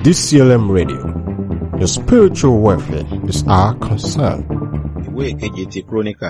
DCLM Radio. Your spiritual welfare is our concern. ìwé ìkeje ti kúrónìkà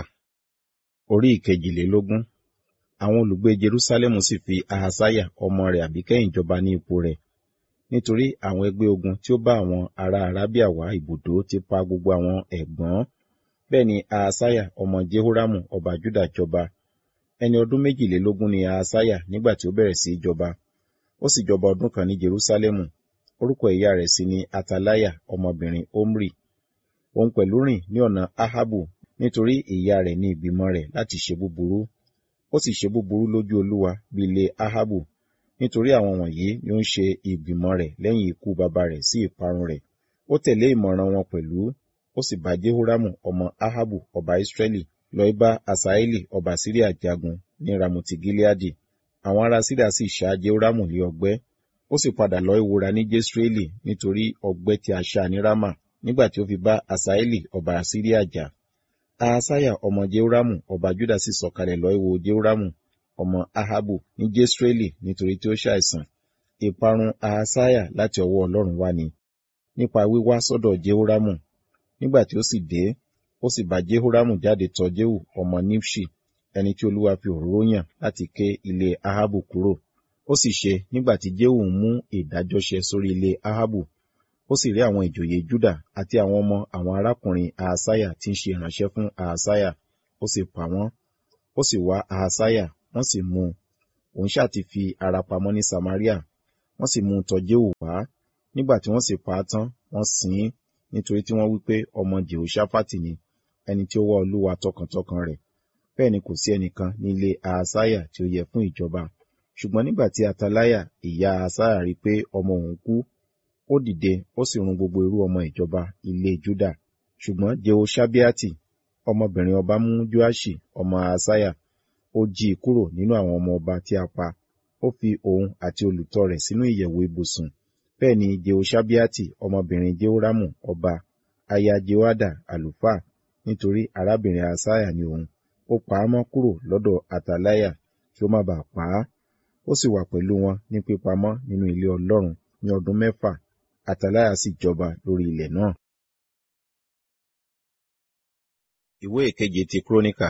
orí ìkejìlélógún àwọn olùgbé jerúsálẹ́mù sì fi ahasaya ọmọ rẹ̀ àbíkẹ́yìn jọba ní ipò rẹ̀ nítorí àwọn ẹgbẹ́ ogun tí ó bá àwọn ará arábíà wá ibùdó ti pa gbogbo àwọn ẹ̀gbọ́n bẹ́ẹ̀ ni ahasaya ọmọ jehoramu ọba juda jọba ẹni ọdún méjìlélógún ni ahasaya nígbà tí ó bẹ̀rẹ̀ sí í jọba ó sì jọba ọdún kan ní jerúsálẹ́mù orúkọ ìyá rẹ̀ sì ni atalaya ọmọbìnrin omri òun pẹ̀lú rìn ní ọ̀nà ahabu nítorí ìyá rẹ̀ ní ìgbìmọ̀ rẹ̀ láti ṣe búburú ó sì ṣe búburú lójú olúwa bí ilé ahabu nítorí àwọn wọ̀nyí ni ó ń ṣe ìgbìmọ̀ rẹ̀ lẹ́yìn ikú baba rẹ̀ sí ìparun rẹ̀ ó tẹ̀lé ìmọ̀ràn wọn pẹ̀lú ó sì bá jehoramu ọmọ ahabu ọba israẹli lọ bá asaeli ọba syria jagun ní ramoti gileadi àwọn ará syria sì ṣá jehoramu ní ọgbẹ́ ó sì padà lọ ìwúra ní jesreeli nítorí ọgbẹ́ tí a ṣá ní rama nígbà tí ó fi bá asaeli ọba syria jà ahasaya ọmọ jehoramu ọba juda sì sọ̀kalẹ̀ lọ ìwò jehoramu ọmọ ahabu ní jesreeli nítorí tí ó ṣàìsàn ìparun ahasaya láti ọwọ́ ọlọ́run wá ni nípa wíwá sọ́dọ̀ jehoramu nígbà tí ó sì dé ó sì bá jehoramu jáde tọ̀ jehu ọmọ nimshi ẹni tí olúwa fi òróró yàn láti ké ilé ahabu kúrò ó sì ṣe nígbà tí jehu ń mú ìdájọ́ ṣe sórí ilé ahabu ó sì rí àwọn ìjòyè juda àti àwọn ọmọ àwọn arákùnrin ahasaya tí ń ṣe ìránṣẹ́ fún ahasaya ó sì pa wọ́n ó sì wá ahasaya wọ́n sì mú un òun ṣáà ti fi ara pamọ́ ní samaria wọ́n sì mú un tọ̀ jehu wá nígbà tí wọ́n sì pa á tán wọ́n sìn ín nítorí tí wọ́n wí pé ọmọ jehoshaphat ni ẹni tí ó wá olúwa tọkàntọkàn rẹ̀ bẹ́ẹ̀ ni kò sí ẹnìkan ní ilé ahasaya tí ó yẹ fún ìjọba ṣùgbọ́n nígbà tí atalaya ìyá ahasaya rí i pé ọmọ òun kú ó dìde ó sì run gbogbo irú ọmọ ìjọba ilé juda ṣùgbọ́n jehoshabiati ọmọbìnrin ọba mú joashi ọmọ ahasaya ó jí i kúrò nínú àwọn ọmọ ọba tí a pa ó fi òun àti olùtọ́ rẹ̀ sínú ìyẹ̀wò ibùsùn bẹ́ẹ̀ ni jehoshabiati ọmọbìnrin jehoramu ọba aya jehoada àlùfáà nítorí arábìnrin ahasaya ni òun ó pa á mọ́ kúrò lọ́dọ̀ atalaya kí ó má bàa pa á ó sì wà pẹ̀lú wọn ní pípamọ́ nínú ilé ọlọ́run ní ọdún mẹ́fà Atalaya sì jọba lórí ilẹ̀ náà. Ìwé ìkeje ti Kúrónìkà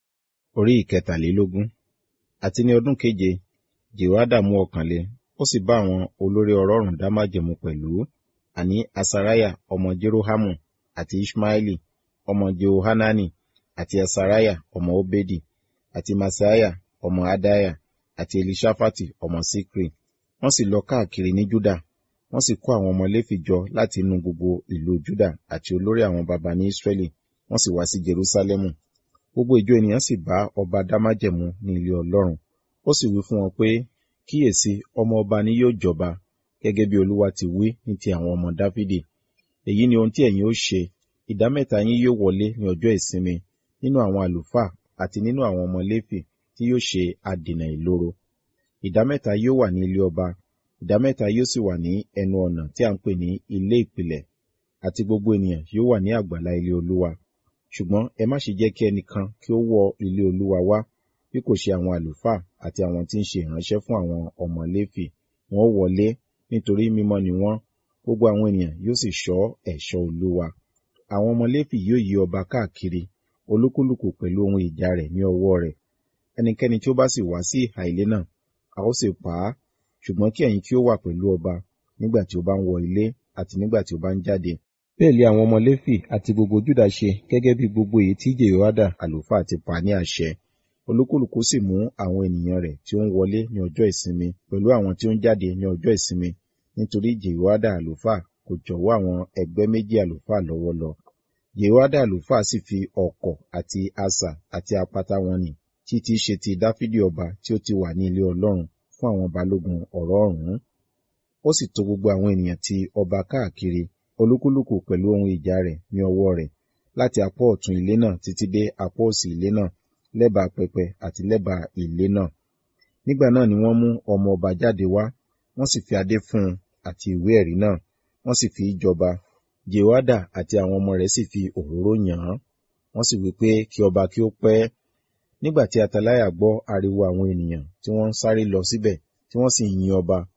orí ìkẹtàlélógún àti ní ọdún keje Jèhóádà mú ọkàn le ó sì bá àwọn olórí ọlọ́run dá májẹ̀mú pẹ̀lú àní Asaraya ọmọ Jerohamu àti Ishmaeli ọmọ Jehohanani àti Asaraya ọmọ Obedi àti Masaya ọmọ Adaya àti Elishafati ọmọ Sikri wọ́n sì lọ káàkiri ní Júdà wọ́n sì kó àwọn ọmọ Léfì jọ láti inú gbogbo ìlú Júdà àti olórí àwọn baba ní Ísírẹ́lì wọ́n sì wá sí Jerúsálẹ́mù gbogbo ìjọ ènìyàn sì bá ọba dá májẹ̀mú ní ilé Ọlọ́run ó sì wí fún wọn pé kíyèsí ọmọ ọba ni yóò jọba gẹ́gẹ́ bí Olúwa ti wí ní ti àwọn ọmọ Dáfídì èyí ni ohun tí ẹ̀yin ó ṣe ìdá mẹ́ta yín yóò wọlé ní ọjọ́ ìsinmi nínú àwọn àlùfáà àti nínú àwọn ọmọ Léfì tí yóò ṣe adènà ìloro ìdá mẹ́ta yóò wà ní ilé ọba ìdá mẹ́ta yóò sì wà ní ẹnu ọ̀nà tí a ń pè ní ilé ìpìlẹ̀ àti gbogbo ènìyàn yóò wà ní àgbàlá ilé olúwa ṣùgbọ́n ẹ má ṣe jẹ́ kí ẹnìkan kí ó wọ ilé olúwa wá bí kò ṣe àwọn àlùfáà àti àwọn tí ń ṣe ìránṣẹ́ fún àwọn ọmọ léfì wọn ó wọlé nítorí mímọ́ ni wọ́n gbogbo àwọn ènìyàn yóò sì ṣọ́ ẹ̀ṣọ́ olúwa àwọn ọmọ léfì yóò yí ọba káàkiri olúkúlùkù pẹ̀lú ohun ìjà rẹ̀ ní ọwọ́ rẹ̀ ẹnikẹ́ni tí ó bá sì wá sí ìhà ilé náà a ó sì pa á ṣùgbọ́n kí ẹ̀yin kí ó wà pẹ̀lú ọba nígbà tí ó bá ń wọ ilé àti nígbà tí ó bá ń jáde. bẹ́ẹ̀ lé àwọn ọmọ léfì àti gbogbo júdà ṣe gẹ́gẹ́ bí gbogbo èyí tí jehoada àlùfáà ti pa ní àṣẹ olúkúlùkù sì mú àwọn ènìyàn rẹ̀ tí ó ń wọlé ní ọjọ́ ìsinmi pẹ̀lú àwọn tí ó ń jáde ní ọjọ́ ìsinmi nítorí jehoada àlùfáà kò jọ̀wọ́ àwọn ẹgbẹ́ méjì àlùfáà lọ́wọ́ lọ jehoada àlùfáà sì fi ọ̀kọ̀ àti asà àti apata wọn nì títí ṣe ti dáfídì ọba tí ó ti wà ní ilé ọlọ́run fún àwọn balógun ọ̀rọ̀ ọ̀hún. ó sì tò gbogbo àwọn ènìyàn ti ọba káàkiri olúkúlùkù pẹ̀lú ohun ìjà rẹ̀ ní ọwọ́ rẹ̀ láti apá ọ̀tún ilé náà títí dé apá òsì ilé náà lẹ́bàá pẹpẹ àti lẹ́bàá ilé náà. nígbà náà ni wọ́n mú ọmọ ọba jáde wá wọ́n sì fi adé fún un àti ìwé ẹ̀rí náà wọ́n sì fi í jọba jehoada àti àwọn ọmọ rẹ̀ sì fi òróró yàn án wọ́n sì wí pé kí ọba kí ó pẹ́ nígbà tí atalaya gbọ́ ariwo àwọn ènìyàn tí wọ́n ń sáré lọ síbẹ̀ tí wọ́n sì yin ọba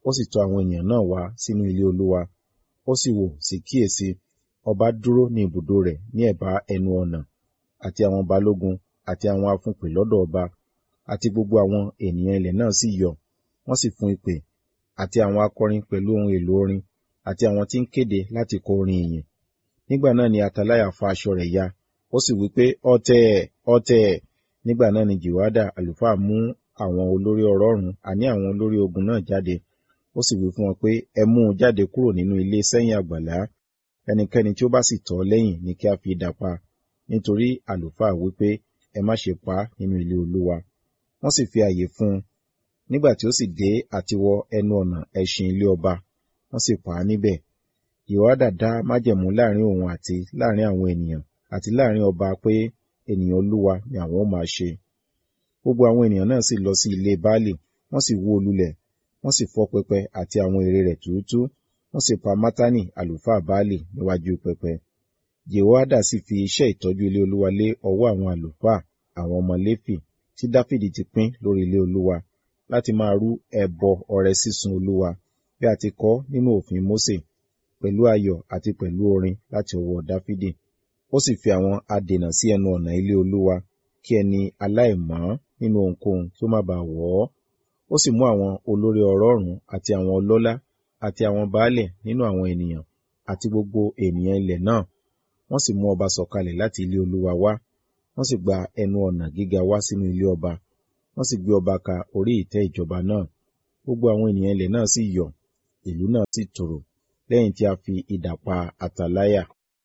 ó sì tọ̀ àwọn ènìyàn náà wá sínú ilé olúwa ó sì wò sí kíyèsí ọba dúró ní ibùdó rẹ̀ ní ẹ̀bá ẹnu ọ̀nà àti àwọn balógun àti àwọn afúnpè lọ́dọ̀ ọba àti gbogbo àwọn ènìyàn ilẹ̀ náà sì yọ̀ wọ́n sì fún ìpè àti àwọn akọrin pẹ̀lú ohun èlò orin àti àwọn tí ń kéde láti kọ orin ìyìn nígbà náà ni ataláyà fa aṣọ rẹ̀ ya ó sì wí pé ọ̀tẹ̀ ọ̀tẹ̀ nígbà náà ni jìwádà àlùfáà mú àwọn olórí ọrọ̀rún àní àwọn olórí ogun náà jáde ó sì wí fún wọn pé ẹ mú un jáde kúrò nínú ilé sẹ́yìn àgbàlá ẹnikẹ́ni tí ó bá sì tọ̀ ọ́ lẹ́yìn ni kí a fi idà pa nítorí àlùfáà wí pé ẹ má ṣe pa á nínú ilé olúwa wọ́n sì fi àyè fún un nígbà tí ó sì dé àtiwọ ẹnu ọ̀nà ẹṣin ilé ọba wọ́n sì pa á níbẹ̀ ìwádà dá májẹ̀mú láàrin òun àti láàrin àwọn ènìyàn àti láàrin ọba pé ènìyàn olúwa ni àwọn ó máa ṣe gbogbo àwọn ènìyàn náà sì lọ sí ilé baálì wọ́n sì wó lulẹ̀ wọ́n sì fọ́ pẹpẹ àti àwọn ère rẹ̀ túútú wọ́n sì pa mátánì àlùfáà baálì níwájú pẹpẹ jehoada sì fi iṣẹ́ ìtọ́jú ilé olúwa lé ọwọ́ àwọn àlùfáà àwọn ọmọ léfì tí dáfídì ti pín lórí ilé olúwa láti máa rú ẹbọ ọrẹ sísun olúwa bí a ti kọ nínú òfin mósè pẹ̀lú ayọ̀ àti pẹ̀lú orin láti ọwọ́ dáfídì ó sì fi àwọn adènà sí ẹnu ọ̀nà ilé olúwa kí ẹni aláìmọ́ nínú ohunkóhun kí ó má baà wọ̀ ọ́ ó sì mú àwọn olórí ọrọ̀ọ̀rún àti àwọn ọlọ́lá àti àwọn baálẹ̀ nínú àwọn ènìyàn àti gbogbo ènìyàn ilẹ̀ náà wọ́n sì mú ọba sọ̀kalẹ̀ láti ilé olúwa wá wọ́n sì gba ẹnu ọ̀nà gíga wá sínú ilé ọba wọ́n sì gbé ọba ka orí ìtẹ́ ìjọba náà gbogbo àwọn ènìyàn ilẹ̀ náà sì yọ̀ ìlú náà sì tòrò lẹ́yìn tí a fi idà pa àtàláyà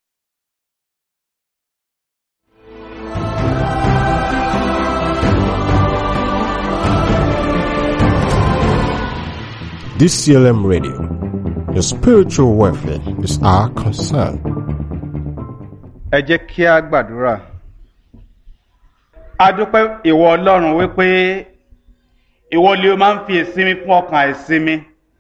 DCLM Radio. Your spiritual welfare is our concern. ẹ jẹ́ kí a gbàdúrà a dúpẹ́ ìwọ ọlọ́run wípé ìwọ lè o máa ń fi ìsinmi fún ọkàn àìsinmi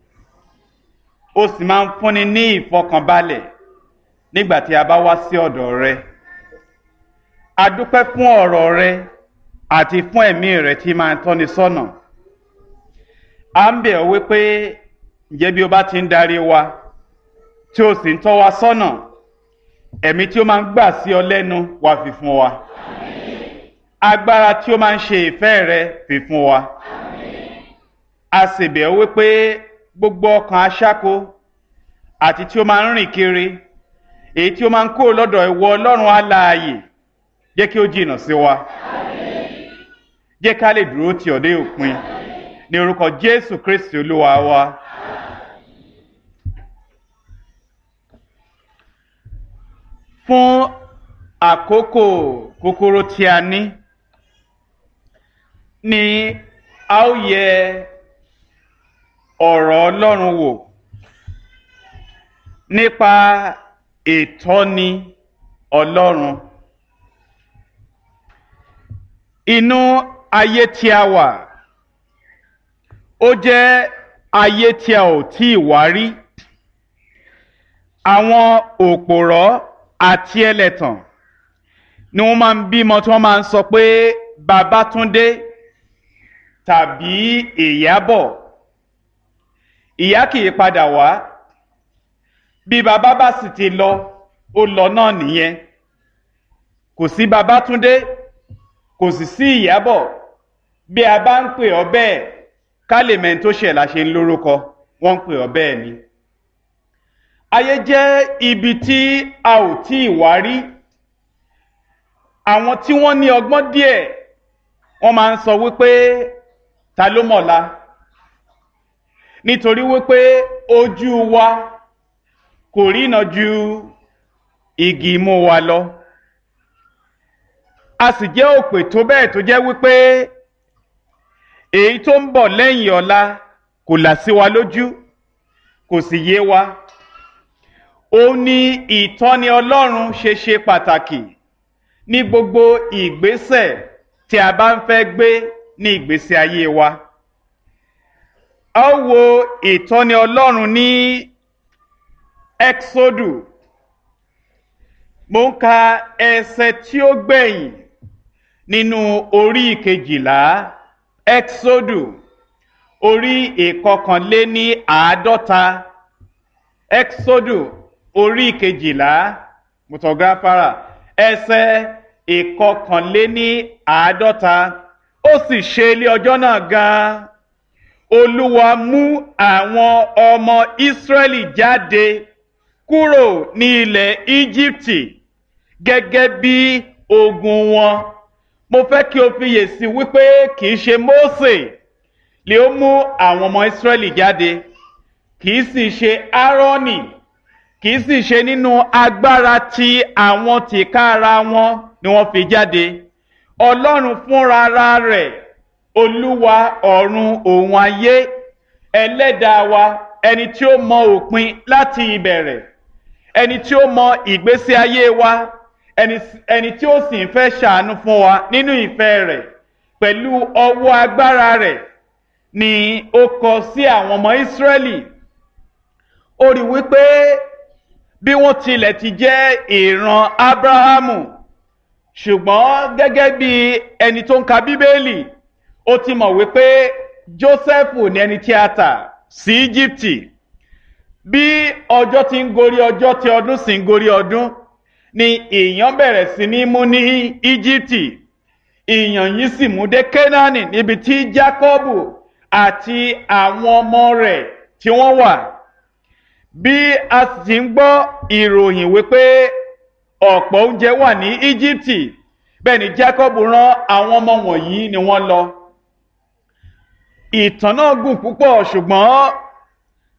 ó sì máa ń fúnni ní ìfọkànbalẹ̀ nígbà tí a bá wá sí ọ̀dọ̀ rẹ a dúpẹ́ fún ọ̀rọ̀ rẹ àti fún ẹ̀mí rẹ tí máa ń tọ́ni sọ́nà a ń bẹ̀ ọ́ wípé ǹjẹ́ bí o bá ti ń darí wa tí o sì ń tọ́ wa sọ́nà ẹ̀mí tí ó máa ń gbà sí ọ lẹ́nu wá fi fún wa agbára tí ó máa ń ṣe ìfẹ́ rẹ fi fún wa a sì bẹ̀ ọ́ wípé gbogbo ọkàn aṣáko àti tí ó máa ń rìn kiri èyí tí ó máa ń kó lọ́dọ̀ ìwọ ọlọ́run alààyè jẹ́ kí ó jìnnà sí wa jẹ́ ká lè dúró tì ọ́ dé òpin ní orúkọ jésù kristi olúwa wa. fún àkókò kúkúrú tí a ní ni a ó yẹ ọ̀rọ̀ ọlọ́run wò nípa ìtọ́ni ọlọ́run inú ayé tí a wà ó jẹ́ ayé tí a ò tí ì wá rí àwọn òpòrọ́ àti ẹlẹ́tàn ni wọ́n máa ń bímọ tí wọ́n máa ń sọ pé Babátúndé tàbí Ìyábọ̀ ìyá kì í padà wá bí bàbá bá sì ti lọ ó lọ náà nìyẹn kò sí Babátúndé kò sì sí Ìyábọ̀ bí a bá ń pè ọ́ bẹ́ẹ̀ ká lè mẹ́ni tó ṣẹ̀ la ṣe ń lórúkọ wọ́n ń pè ọ́ bẹ́ẹ̀ ni ayé jẹ́ ibi tí a ò tí ì wá rí àwọn tí wọ́n ní ọgbọ́n díẹ̀ wọ́n máa ń sọ wípé ta ló mọ̀la nítorí wípé ojú wa kò rína ju igi imú wa lọ a sì jẹ́ òpè tó bẹ́ẹ̀ tó jẹ́ wípé èyí tó ń bọ̀ lẹ́yìn ọ̀la kò là sí wa lójú kò sì yé wa ó ní ìtọ́ni ọlọ́run ṣe ṣe pàtàkì ní gbogbo ìgbésẹ̀ tí a bá ń fẹ́ gbé ní ìgbésí ayé wa. a ó wo ìtọ́ni ọlọ́run ní exodu mo ń ka ẹsẹ̀ tí ó gbẹ̀yìn nínú orí ìkejìlá exodu orí ìkọkànléní àádọ́ta exodu orí kejìlá mutọgáfárà ẹsẹ̀ ìkọkànléní àádọ́ta ó sì ṣe ilé ọjọ́ náà gan-an olúwa mú àwọn ọmọ ìsírẹ́lì jáde kúrò ní ilẹ̀ íjíbítì gẹ́gẹ́ bí ogun wọn mo fẹ́ kí o fiyè sí wípé kì í ṣe mósè lè ó mú àwọn ọmọ ìsírẹ́lì jáde kì í sì ṣe áárọ́nì kì í sì ṣe nínú agbára ti àwọn tìkára wọn ni wọ́n fi jáde ọlọ́run fúnra rẹ̀ olúwa ọ̀run òun ayé ẹlẹ́dàá wa ẹni tí ó mọ òpin láti ìbẹ̀rẹ̀ ẹni tí ó mọ ìgbésí ayé wa ẹni tí ó sì ń fẹ́ ṣàánú fún wa nínú ìfẹ́ rẹ̀ pẹ̀lú ọwọ́ agbára rẹ̀ ni ó kọ sí àwọn ọmọ ìsírẹ́lì ó rí wípé bí wọ́n tilẹ̀ ti jẹ́ ìran ábráhámù ṣùgbọ́n gẹ́gẹ́ bí ẹni tó ń ka bíbélì ó ti mọ̀ wípé jósẹ́fù ní ẹni tí a tà sí íjíbítì bí ọjọ́ ti ń gorí ọjọ́ tí ọdún sì ń gorí ọdún ni ìyàn bẹ̀rẹ̀ sí ní mú ní íjíbítì ìyàn yìí sì mú dé kénáánì níbi tí jákọ́bù àti àwọn ọmọ rẹ̀ tí wọ́n wà bí a sì ti ń gbọ́ ìròyìn wípé ọ̀pọ̀ oúnjẹ wà ní íjíbítì bẹ́ẹ̀ ni jákọ́bù rán àwọn ọmọ wọ̀nyí ni wọ́n lọ ìtàn náà gùn púpọ̀ ṣùgbọ́n